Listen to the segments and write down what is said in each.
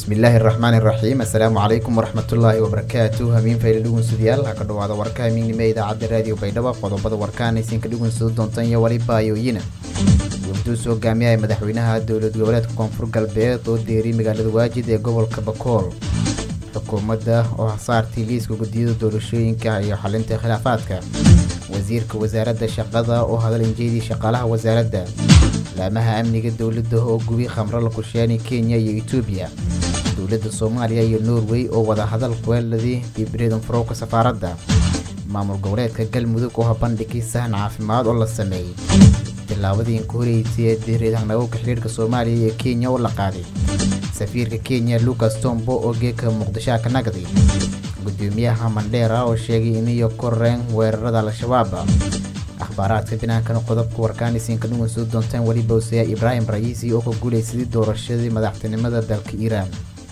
bismillaahi araxmaani iraxiim assalaamu calaykum waraxmatullaahi wabarakaatu hamiin fayli dhugunsudayaal ha ka dhawaada warka hamiignimo ee idaacadda raadiyo baydhabo qodobada warkaan aysinka dhugunsado doontan iyo waliba ayooyina wafduus hogaamiyaha madaxweynaha dowlad goboleedka koonfur galbeed oo deeriy magaalada waajid ee gobolka bakool xukuumadda oo hasaartii liiska guddiyada doorashooyinka iyo xalinta khilaafaadka wasiirka wasaaradda shaqada oo hadal injeedii shaqaalaha wasaaradda laamaha amniga dowladda oo gubi khamro la kusheeni kenya iyo etoobiya dowladda soomaaliya iyo norway oo wada hadal kuweeladii dibreedon farowka safaaradda maamul goboleedka galmudug oo habandhigay sahan caafimaad oo la sameeyey tillaabadii inka horeysay ee direed hanagowka xidhiirka soomaaliya iyo kenya oo la qaaday safiirka kenya lucas tombo oo geeka muqdishoa ka nagday gudoomiyaha mandheera oo sheegay iniyo koreen weerarada al-shabaab akhbaaraadka binaankana qodobka warkaan isinka dhuwan soo doontaan weliba hoseeya ibraahim ra'iisi oo ka guulaysaday doorashadii madaxtinimada dalka iiraan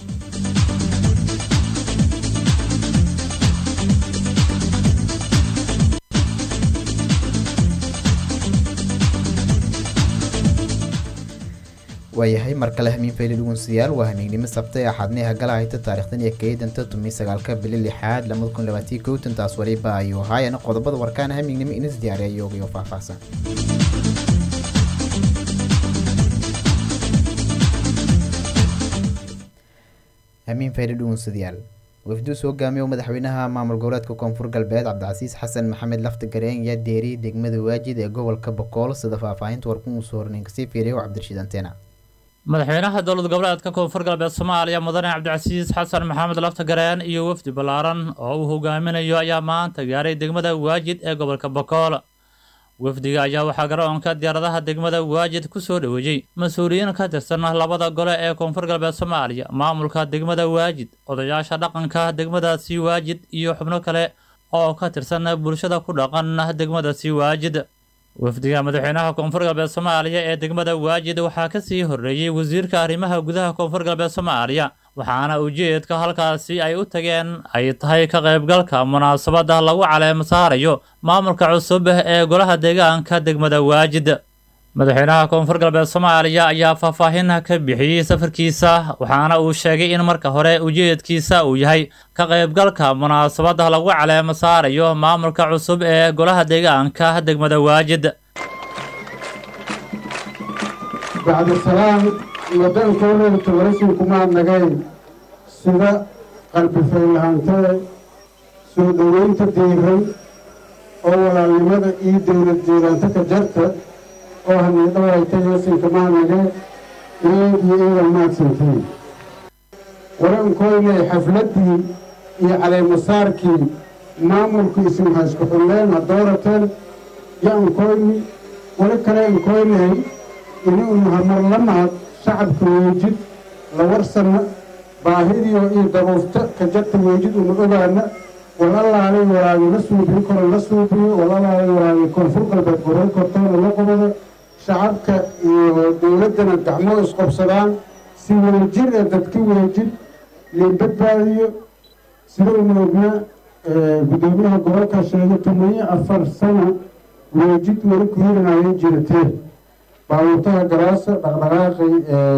waayahay mar kale hamiin fayli dhugunsiyaal waa hamiignimo sabtay axaadnay hagala hayta taarikhdan iyo keydanta tumi sagaalka bili lixaad lamada kun labaatii kowtan taas waliba ayuu haayana qodobada warkaan hamiignimo inis diyaariya yoogayo faahfaahsan hamiin fayli dhugunsidayaal wafduus hogaamiye madaxweynaha maamul goboleedka koonfur galbeed cabdicasiis xasan maxamed lafti gareen yaa deeriy degmada waajid ee gobolka bokool sida faahfaahinta warkun uu soo horneyn kasii fiiriya cabdirashiid anteena madaxweynaha dowlad goboleedka koonfur galbeed soomaaliya mudane cabdicasiis xasan maxamed laftagareen iyo wafdi ballaaran oo uu hogaaminayo ayaa maanta gaaray degmada waajid ee gobolka bokool wafdiga ayaa waxaa garoonka diyaaradaha degmada waajid ku soo dhoweeyey mas-uuliyiin ka tirsan labada gole ee koonfur galbeed soomaaliya maamulka degmada waajid odayaasha dhaqanka degmadaasi waajid iyo xubno kale oo ka tirsan bulshada ku dhaqan degmadaasi waajid wafdiga madaxweynaha koonfur galbeed soomaaliya ee degmada waajid waxaa kasii horreeyey wasiirka arrimaha gudaha koonfur galbeed soomaaliya waxaana ujeedka halkaasi ay u tageen ay tahay ka qaybgalka munaasabadda lagu caleemo saarayo maamulka cusub ee golaha deegaanka degmada waajid madaxweynaha koonfur galbeed soomaaliya ayaa faahfaahin ka bixiyey safarkiisa waxaana uu sheegay in marka hore ujeedkiisa uu yahay ka qaybgalka munaasabadda lagu caleemo saarayo maamulka cusub ee golaha deegaanka degmada waajid bacdisalaam waddankooda tabarasinkuma nagayn sida qalbi faylahaantee soo dhoweynta diiran oo walaalnimada iyo dowlad jeedaanta ka jarta oo haniidhawaytay yasinkamaa nagee iyagiyo iyaga maadsantiin warankoynay xafladdii iyo caleemasaarkii maamulku isinha isku xulleen ha doorateen ya-ankoyni wali kale ankoynay ini unahamar la mahad shacabka weejid la warsanna baahidiyo iyo daruufta ka jarta weejid una ogaana walalaalay walaagay la suubiyo koro la suubiyo walalaalay walaagay koonfur galbeed goray kortoona la qubado shacabka iyo dowladdana gacmoo isqobsadaan si weejir ee dadka weejid liin badbaadiyo sida una ognaa guddoomiyaha gobolka sheegay tumayo afar sano weejid weli ku hirinayay jiratee baabuurtaha garaasa dhaqdhaqaaqay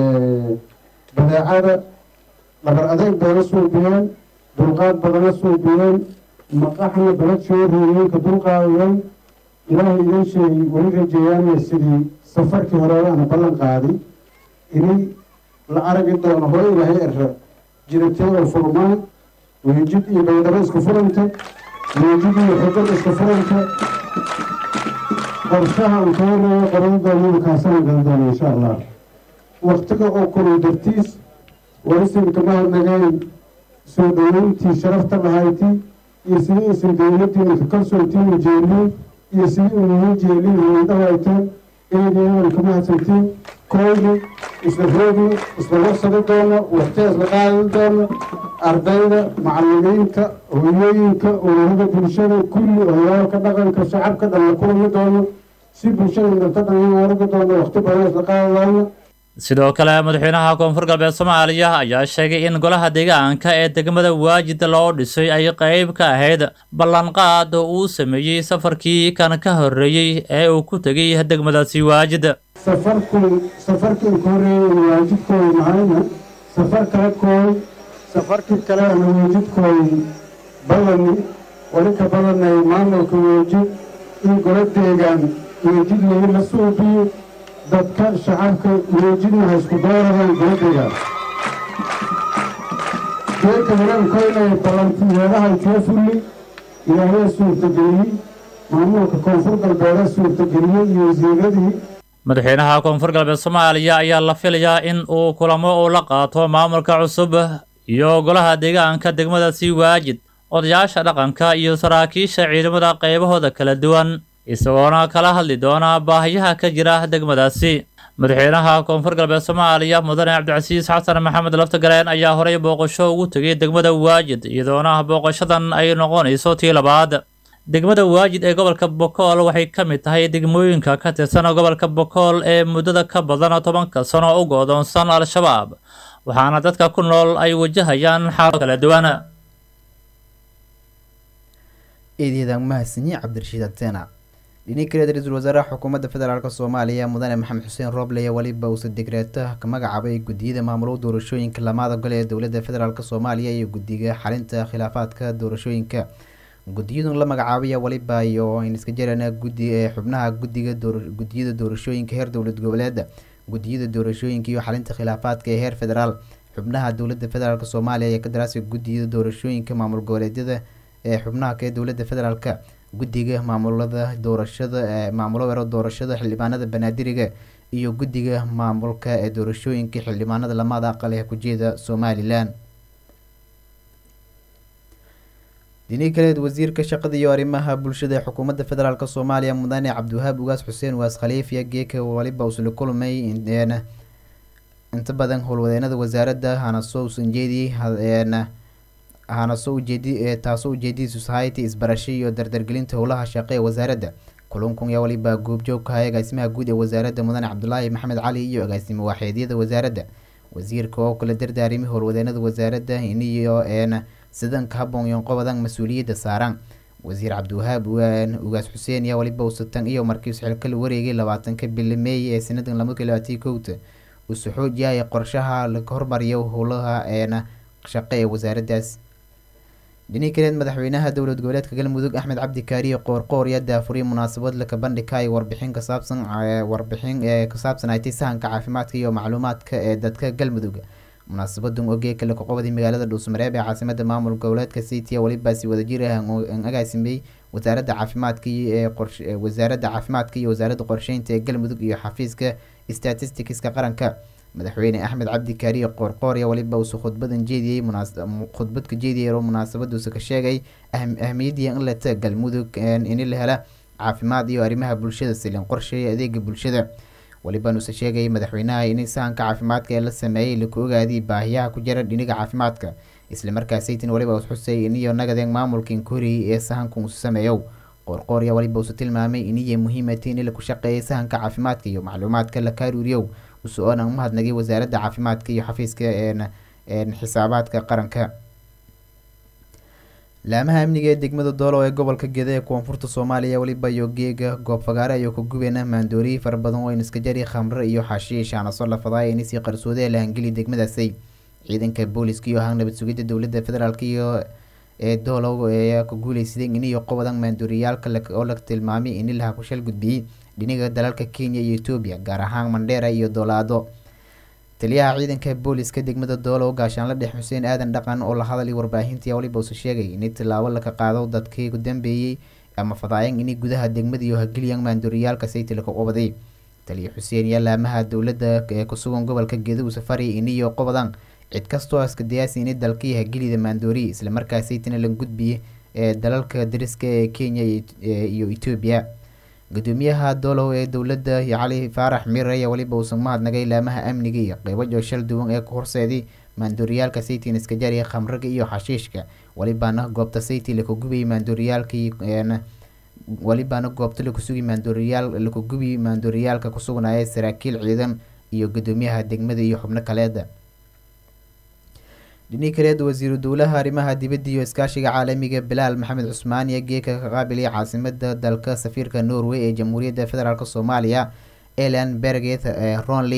badeecada dhabar adeeg bayla suubiyeen dulqaad badana suubiyeen maqaxna balad shoohooyeenka dulqaadayeen ilaahay idan sheegay weli rajeeyaana sidii safarkii hore aana ballan qaaday inay la aragi doono hore ilaahay era jiratee oo furmaan weejid iyo baydhabo iska furanta weejid iyo xujad iska furanta qorshaha aan ka horeeyo qoran doonana kaasaan gal doona insha allah waktiga oo kulay dartiis warisinka mahadnagayn soo dhoweyntii sharafta lahaytii iyo sidii aysan dowladdii inka kalsoontiin jeelin iyo sidii unahin jeelin haydhawayteen eedeedan ka mahadsantiin koyni isla roogni isla warsadi doono waqtiga isla qaadi doono ardayda macallimiinta hooyooyinka ururada bulshada kulli hoyaalka dhaqanka shacabka dhan la kulmi doono si bulshada danta dhan aragi doono waqti badan isla qaadi doono sidoo kale madaxweynaha koonfur galbeed soomaaliya ayaa sheegay in golaha deegaanka ee degmada waajid loo dhisay ay qeyb ka ahayd ballanqaad uu sameeyey safarkii kan ka horreeyey ee uu ku tegay degmadaasi waajid safarku safarkii ku horeeyay waajidkooda mahayna safar kala kooy safarkii kale ana weejidkooy badani wali ka badanay maamulka weejid in golo deegaan weejid layi la suubiyo dadka shacabka weejidna ha isku dooradaan golo deegaan geedka warankoynay ballantiyeedaha kee fulli ilaahay suurtageliyey maamulka koonfur galbeeda suurtageliyey iyo wasiiradii madaxweynaha koonfur galbeed soomaaliya ayaa la filayaa in uu kulamo uu la qaato maamulka cusub iyo golaha deegaanka degmada sii waajid odayaasha dhaqanka iyo saraakiisha ciidamada qaybahooda kala duwan isagoona kala hadli doona baahiyaha ka jira degmadaasi madaxweynaha koonfur galbeed soomaaliya mudane cabdicasiis xasan maxamed laftagareen ayaa horey booqasho ugu tegay degmada waajid iyadoona booqashadan ay noqonayso tii labaad degmada waajid ee gobolka bokool waxay ka mid tahay degmooyinka ka tirsan gobolka bokool ee muddada ka badan tobanka sano u goodoonsan al-shabaab waxaana dadka ku nool ay wajahayaan xaalado kala duwan eedeedaan mahadsanyi cabdirashiid ateena dhini kaleed ra-iisul wasaaraha xukuumadda federaalk soomaaliya mudane maxamed xuseen rooble weliba uusa degreeto ka magacaabay guddiyada maamulo doorashooyinka lamaada gole ee dowladda federaalk soomaaliya iyo guddiga xalinta khilaafaadka doorashooyinka guddiyadun la magacaabaya waliba iyo in iska jirana guddi ee xubnaha guddiga guddiyada doorashooyinka heer dowlad goboleeda guddiyada doorashooyinka iyo xalinta khilaafaadka ee heer federaal xubnaha dowladda federaalk soomaaliya iyo kadaraasi guddiyada doorashooyinka maamul goboleedyada ee xubnaha kee dowladda federaalk guddiga maamulada doorashada maamulo wero doorashada xildhibaanada banaadiriga iyo guddiga maamulka ee doorashooyinka xildhibaanada lamada aqal ee kujeeda somalilan dini kaleed wasiirka shaqada iyo arrimaha bulshada ee xukuumadda federaalk soomaaliya mudane cabdiwahaab ugaas xuseen waas khaliifiya geeka waliba usla kulmay inta badan howlwadeenada wasaaradda hanaso usanjeedi hanaso ujeedi taasoo ujeedadiisu society isbarasho iyo dardargelinta howlaha shaqo ee wasaaradda kulankun yaa waliba goobjoog ka hay agaasimaha guud ee wasaaradda mudane cabdulaahi maxamed cali iyo agaasimo waaxeedyada wasaaradda wasiirka oo kala dardaarimi howlwadeenada wasaaradda iniyo een sidanka haboon iyo qobadan mas-uuliyadda saaraan wasiir cabdiwahaab ugaas xuseen yaa waliba usatan iyo markiis xilkala wareegay labaatanka bili meey ee sanadan lamada labaatan kowta usu xoojiyaya qorshaha laga hormariyo howlaha een shaqo ee wasaaraddaas dhini kaleed madaxweynaha dowlad goboleedka galmudug axmed cabdi kaariye qoorqoor yaa daafuriyay munaasabad laka bandhigay warbixin kasaabsan warbixin ee kasaabsan aytay sahanka caafimaadka iyo macluumaadka ee dadka galmudug munaasabadan ogee kale kaqobday magaalada dhuusmareeb ee caasimada maamul goboleedka city walibaasi wadajir ah an agaasimay wasaaradda caafimaadka ee wasaaradda caafimaadka iyo wasaaradda qorsheynta ee galmudug iyo xafiiska statisticska qaranka madaxweyne axmed cabdi kaariye qoorqoorya waliba uusa khudbadan jeediyey khudbad ka jeediyay oo munaasabaduusa ka sheegay ahmiyadii in leta galmudug in la hela caafimaad iyo arrimaha bulshada silin qorsheeya adeega bulshada walibanuuse sheegay madaxweynaha in sahanka caafimaadka ee la sameeyey laku ogaadiyay baahiyaha ku jira dhiniga caafimaadka islamarkaasaytin waliba us xusay iniyo nagadeen maamulka inkoriyay ee sahanka uusa sameeyo qoorqoorya waliba uusa tilmaamay iniyo muhiimati in laku shaqeeyay sahanka caafimaadka iyo macluumaadka la kaaruuriyow uso-oona umahadnagay wasaaradda caafimaadka iyo xafiiska xisaabaadka qaranka laamaha amniga ee degmada doolo ee gobolka geda ee koonfurta soomaaliya weliba iyo geega goob fagaare ayuu ka gubeena maandooriyi fara badan oo iska jari khamre iyo xashiish aanaso lafadaay inisii qarsoodee lahangeli degmadaasi ciidanka booliska iyo ahaan nabad sugidda dowladda federaalk iyo ee doolow ayaa ku guuleysaday iniyo qobadan maandooriyaalka oo la tilmaamay ini laha kushal gudbiyey dhiniga dalalka kenya iyo etoobiya gaar ahaan mandheera iyo doolaado taliyaha ciidanka booliska degmada doolow gaashaanla dhex xuseen aadan dhaqan oo la hadalay warbaahintii waliba usa sheegay in tilaabo laka qaado dadkii ku dambeeyey ama fadaayan inay gudaha degmada iyo hageliyan maandooriyaalka saytila ka qobaday taliya xuseen yaa laamaha dowladda ee kusugan gobolka geedugu safari iniyo qobadan cid kastoo askadayaasi ini dalkii hagelida maandooriya islamarkaasaytina la gudbiye ee dalalka dariska ee kenya iyo etoobiya gudoomiyaha doolow ee dowladda cali faarax mir ayaa weliba uusan mahadnagay laamaha amniga iyo qeybo jooshal duwan ee ku horseeday maandooriyaalka saytin iska jariya khamriga iyo xashiishka welibaana goobta sayti laku gubiyay maandooriyaalkii welibaana goobta laku sugay maandooriyaal laku gubi maandooriyaalka kusugnaya saraakiil ciidan iyo gudoomiyaha degmada iyo xubno kaleeda dhini kaleed wasiiru dowlaha arrimaha dibadda iyo iskaashiga caalamiga bilaal maxamed cusmaan iyo geeka ka qaabilay caasimada dalka safiirka norway ee jamhuuriyadda federaalk soomaaliya elan berget ronley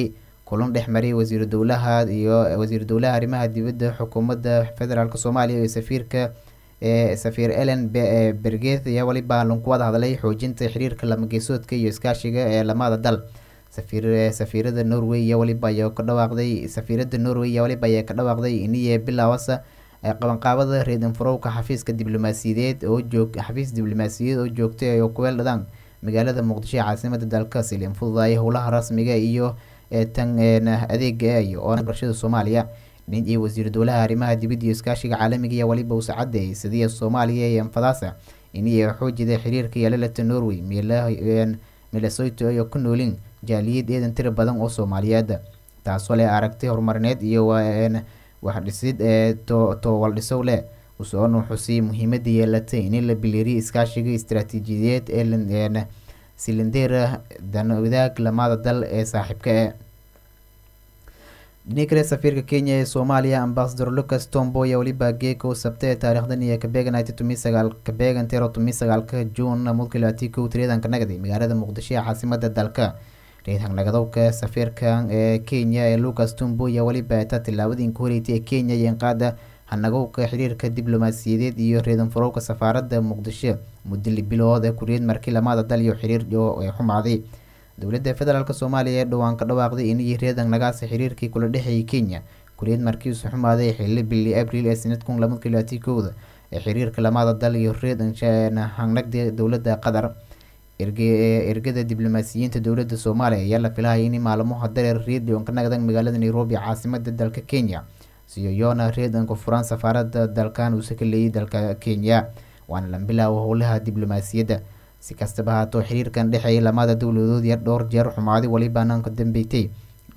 kulan dhex maray wasiiru dowlaha iyo wasiiru dowlaha arrimaha dibadda xukuumadda federaalk soomaaliya iyo safiirka ee safiir ellen bergeth ayaa weliba lanku wada hadlay xoojinta xiriirka lamageesoodka iyo iskaashiga ee lamada dal safiir safiirada norway iyo weliba ayaa ka dhawaaqday safiirada norway iyo weliba ayaa ka dhawaaqday iniye bilaawasa qabanqaabada reedinfurowka xafiiska diblomaasiyadeed oo joog xafiis diblomaasiyadeed oo joogtay oo kuweel dhadaan magaalada muqdisho ee caasimada dalka silin fududaaya howlaha rasmiga iyo tan adeega iyo oo barashada soomaaliya nin iyo wasiir dowlaha arrimaha dibadda iyo iskaashiga caalamiga iyo weliba usa cadeeyay sidii soomaaliya iyo anfadaasa iniyo xoojida xiriirka yeelalata norway milesoto iyo ku noolin jaaliyad eedan tira badan oo soomaaliyeed taasoo leh aragti horumarineed iyo waxdhisid ee toowaldhisow leh usoona xusiyay muhiimada yeelatay in la biliiriya iskaashiga istaraatiijiyadeed ee silindera danwadaag lamada dal ee saaxiibka e dhini kale safiirka kenya ee soomaaliya ambasador lucas tombo ayaa weliba geeko sabta ee taarikhdan iyo kabeegan tumi sagaal kabeegan tero tumi sagaalka juun mudkilaati kow tiriyadanka nagday magaalada muqdisho ee caasimada dalka reedhangnagadoobka safiirkan ee kenya ee lucas tombo ayaa weliba eeta tilaabadii ka horeysay ee kenya iyo inqaada hanagowka xiriirka diblomaasiyadeed iyo reedanfurowka safaaradda muqdisho muddo li bilood ee kuriyad markii lamada dal iyo xiriir ee xumaaday dowladda federaalk soomaaliya ee dhowaan ka dhawaaqday inay reedan nagaasa xiriirkii kula dhexeeyay kenya kuriyad markii isu xumaaday xilli bili abril ee sanad kun laba kilaati kowda ee xiriirka lamada dal iyo reedan hangnagda dowladda qatar ergada diblomaasiyiinta dowladda soomaaliya ayaa la filahaya in maalmaha dareer reedion ka nagdan magaalada nairobi caasimada dalka kenya siyoyoona reedanka furan safaarada dalkan uuse ka leeyay dalka kenya waana la bilaawo howlaha diblomaasiyadda si kastaba haato xiriirkan dhexeeya lamada dowladood iyo dhowr jeer xumaaday welibaan ka dambeeytay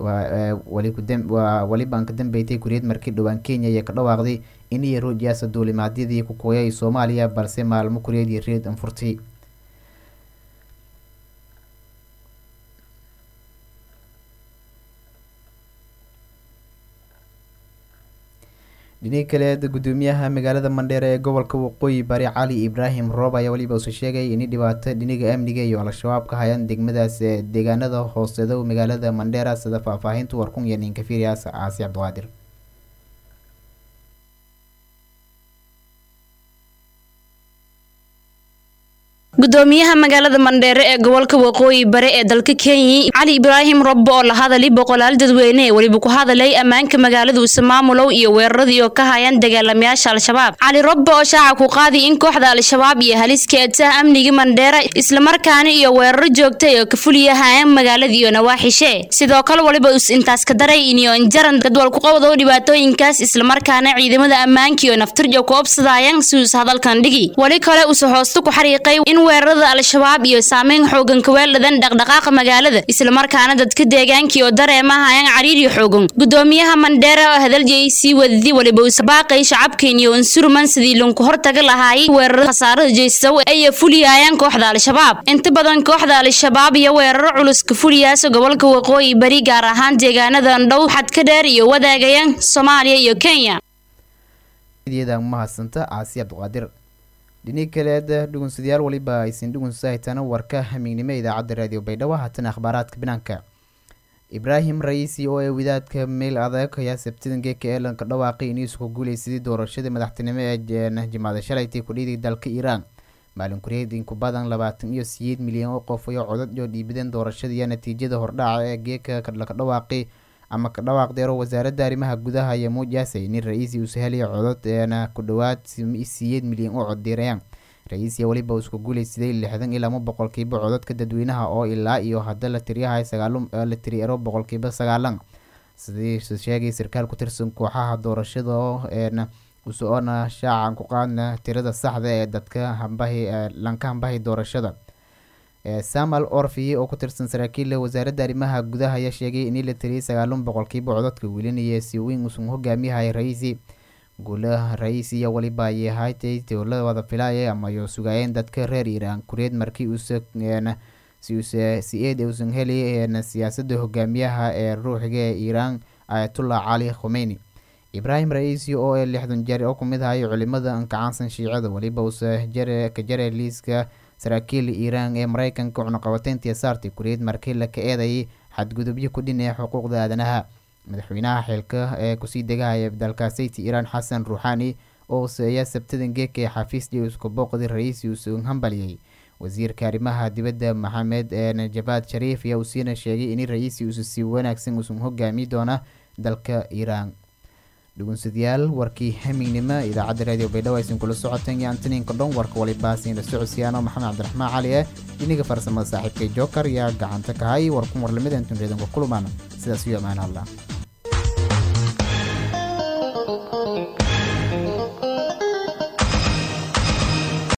welibaan ka dambeeytay kuriyad markii dhowaan kenya ayaa ka dhawaaqday inay rojiyaasa duulimaadyadii ku kooyay soomaaliya balse maalmo kuriyad iyo reed anfurtay dhinii kaleed gudoomiyaha magaalada mandheere ee gobolka waqooyi bari cali ibraahim roob ayaa weliba uuse sheegay in dhibaato dhiniga amniga iyo al-shabaab ka hayaan degmadaas deegaanada hooseeda magaalada mandheera sida faahfaahinta warkun iyo ninka fiiriyaas caasi cabdiqaadir gudoomiyaha magaalada mandheere ee gobolka waqooyi bare ee dalka kenya cali ibraahim robbo oo la hadalay boqolaal dadweyne ee weliba ku hadalay ammaanka magaaladiisa maamulow iyo weeraradii oo ka hayaan dagaalamayaasha al-shabaab cali robbo oo shaaca ku qaaday in kooxda al-shabaab iyo haliska eedsaha amniga mandheere islamarkaana iyo weeraro joogtay oo ka fuliyahayaan magaalada iyo nawaaxishe sidoo kale weliba us intaas ka daray iniyo injaran dadwal ku qowdo dhibaatooyinkaas islamarkaana ciidamada ammaanka iyo naftirjo ku obsadayaan si us hadalkan dhigi weli kale use hoosta ku xariiqay in weerarada al-shabaab iyo saameyn xoogan kaweeldhadan dhaqdhaqaaqa magaalada islamarkaana dadka deegaankii oo dareemahayaan cariiri xoogan gudoomiyaha mandheera oo hadaliyay sii wadadi weliba usabaaqay shacabkeen iyo unsurman sidii lunku hortaga lahaayay weerarada khasaarada jeysaw ay fuliyayaan kooxda al-shabaab inta badan kooxda al-shabaab iyo weeraro culus ka fuliyaasa gobolka waqooyi bari gaar ahaan deegaanadan dhow xadka dheer iyo wadaagayaan soomaaliya iyo kenya mahadsanta caasi cabdiqaadir dhinii kaleed dhugunsadayaal weliba aysin dhugunsahaytana warka hamiignimo idaacadda raadiyo baydhabo haatana akhbaaraadka banaanka ibraahim ra-iisi oo ee wadaadka meel adag ayaa sabtidan geeka eelanka dhawaaqay inuu isku guuleysaday doorashadii madaxtinimo ee jimcada shalaytay kudhiiday dalka iiraan maalin kureed inku badan labaatan iyo siyeed milyan oo qof ayo codad oo dhiibadeen doorashada iyo natiijada hordhaca ee geeka laka dhawaaqay ama ka dhawaaqdeero wasaaradda arrimaha gudaha iyo muujaasay nin ra-iisi uuse helaya codod eena ku dhowaad siyeed milyan oo coddiirayaan ra-iisiya weliba uu isku guuleysaday lixdan iyo lama boqolkiiba cododka dadweynaha oo ilaa iyo hadda la tiriyahay sagaalo la tiriero boqolkiiba sagaalan sidii sheegay sarkaal ku tirsan kooxaha doorashada eena usoona shaacan ku qaadna tirada saxda ee dadka hambahi lanka hambahay doorashada samuel orfi oo ku tirsan saraakiilla wasaaradda arrimaha gudaha ayaa sheegay in la tiriyay sagaalun boqolkiiba cododka welinaya si weyn uusan hogaamiyahay ra-iisi guulaha ra-iisi iyo weliba ayay ahaatay dowlada wada filaaya ama yo sugaayeen dadka reer iiraan kureed markii uuse si uuse si eed uusan heli siyaasadda hogaamiyaha ee ruuxiga ee iiraan ayatullah cali khomeyni ibraahim ra-iisi oo ee lixdan jeer oo kumid ahay culimada ankacaansan shiicada weliba uuse jare ka jare liiska saraakiil iiraan ee mareykanka cunaqabateyntii saartay kureed markii la ka eedayay xadgudubyo ku dhinaya xuquuqda aadanaha madaxweynaha xilka ee kusii degahaya dalkaasayti iiraan xasan ruuxaani oo seeya sabtadan geeka ee xafiis jewska booqdi ra-iisi usun hambaliyey wasiirka arrimaha dibadda maxamed najabaad shariif ayaa usiina sheegay in ra-iisi usu si wanaagsan usun hogaami doona dalka iiraan dhugunsadayaal warkii hamignimo idaacadda raadiyo baydhabo aysan kula socoteen iyo antaniinka dhon warka walibaasiin la socodsiyaano maxamed cabdiraxmaan cali eh iniga farsamada saaxiibkay joker yaa gacanta kahay war kun warlamida intun reedanka kulumaan sidaas iyo amaan allah